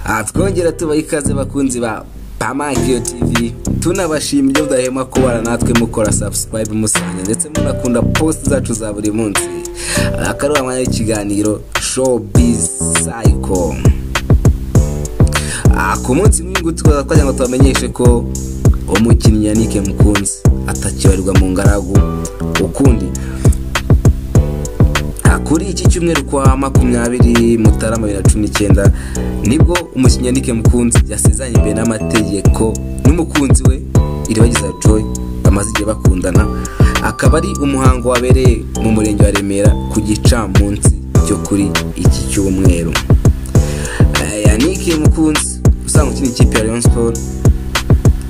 aha twongera tubaha ikaze bakunzi ba pamakiyo tivi tunabashima ibyo mudahema kubara natwe mukora sabusipayibu musanga ndetse munakunda posite zacu za buri munsi akaruhamwe y'ikiganiro showbiz sayiko ku munsi mwingu tukaza twagira ngo tubamenyeshe ko umukinnyi yanike mukunzi atakibarirwa mu ngaragu ukundi kuri iki cyumweru kwa makumyabiri mutarama bibiri na cumi n'icyenda nibwo umukinnyi yanike mukunzi yasezeranye imbere n'amategeko n'umukunzi we iribagiza joy bamaze igihe bakundana akaba ari umuhango wabereye mu murenge wa remera ku gicamunsi cyo kuri iki cyumweru yanike mukunzi usanga ukina ikipe ya leon sport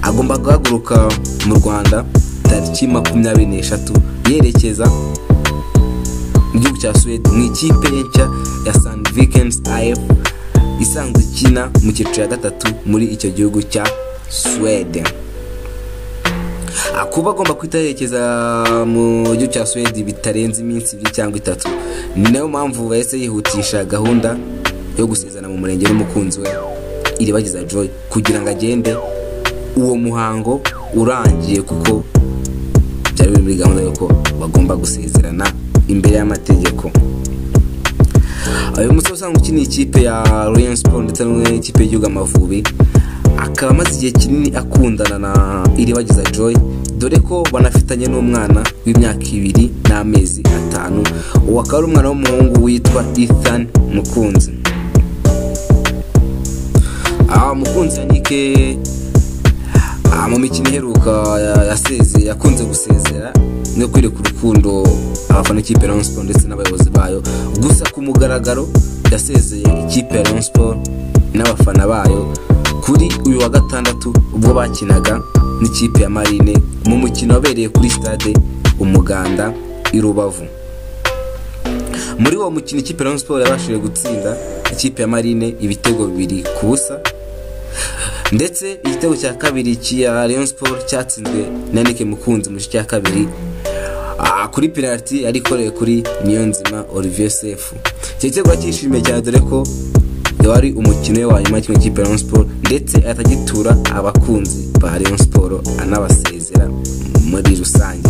agomba guhaguruka mu rwanda tariki makumyabiri n'eshatu yerekeza mu gihugu cya suwede mu ikipe nshya ya san vikens af isanzwe ikina mu cyiciro ya gatatu muri icyo gihugu cya suwede kuba agomba guhita yerekeza mu gihugu cya suwede bitarenze iminsi ibiri cyangwa itatu ni nayo mpamvu bahise yihutisha gahunda yo gusezerana mu murenge n'umukunzi we iribagiza joy kugira ngo agende uwo muhango urangiye kuko byari biri muri gahunda y'uko bagomba gusezerana imbere y'amategeko uyu musore usanga ukina ikipe ya royal sport ndetse n'ikipe y'igihugu amavubi akaba amaze igihe kinini akundana na iribagiza joy dore ko banafitanye n'umwana w'imyaka ibiri n'amezi atanu uwo akaba ari umwana w'umuhungu witwa ethan mukunzi mukunzi yanike mu mikino iheruka yaseze yakunze gusezera no kwereka urukundo abafana ikipe ya siporo ndetse n'abayobozi bayo gusa ku mugaragaro yasezeye ikipe ya siporo n'abafana bayo kuri uyu wa gatandatu ubwo bakinaga n'ikipe ya marine mu mukino wabereye kuri stade umuganda i rubavu muri uwo mukino ikipe ya siporo yabashije gutsinda ikipe ya marine ibitego bibiri ku busa ndetse igitego cya kabiri cya leon sport cyatsinzwe na nike mukunzi mu gice cya kabiri kuri penaliti yari ikorewe kuri niyonzima olivier sefu icyo gitego cyishimiye cyane dore ko wari umukino we wa nyuma kimwe cy'ipe leon sport ndetse atagitura abakunzi ba leon sport anabasezera muri rusange